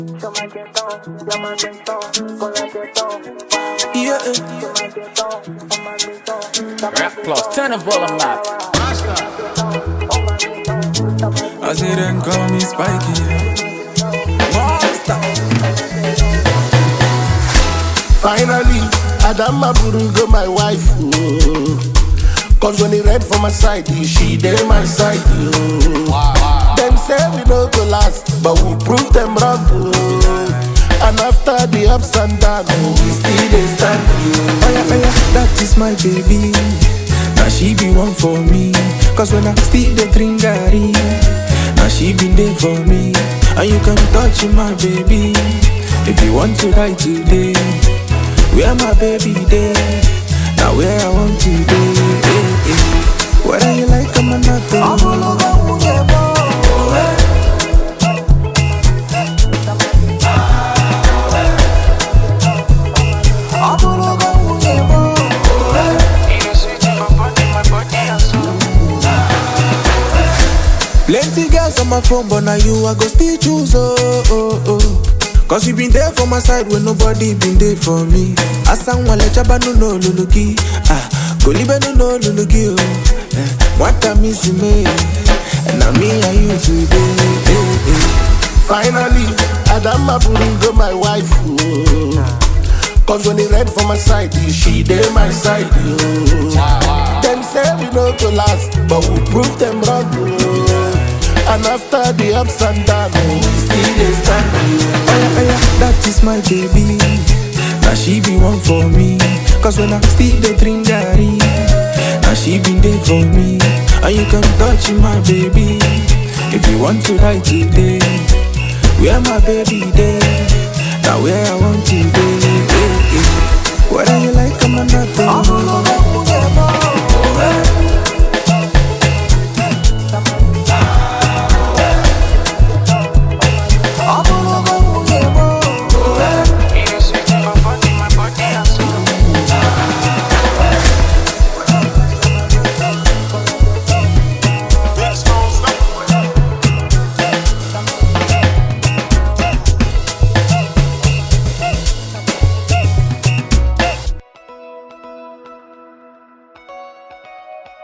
Yeah. Rap plus, turn the volume up. I say them call me Spiky. Monster. Finally, Adama Burugo, my wife. Oh. Cause when he read for my side, she dey my side. Oh. Them say we no go last, but we prove them wrong. Oh. And after the ups and downs, oh, we still dey stand. Oh. Oh yeah, oh yeah, that is my baby. Now she be one for me. Cause when I still the drink Gary, now she been there for me. And you can touch my baby. If you want to ride today, where my baby there? Now where I want to be. eh, eh. Whether you like them or not. Plenty girls on my phone, but now you I go still choose. Oh, oh, oh. Cause you been there for my side when nobody been there for me. Asan wale chaba no no luluki. Ah, kolibe no no luluki. Oh, eh, mwata misi me. And now me and you today. Eh, eh. Finally, Adama Burugo, my wife. Oh. Cause when he read for my side, she dey my side. Oh. Them say we no go last, but we prove them wrong. Oh. And after the ups and downs, oh, we still dey stand. Oh. Oh yeah, oh yeah, that is my baby. Now she be one for me. Cause when I still the drink Gary, now she been there for me. And you can touch my baby. If you want to ride today, where my baby there? Now where I want to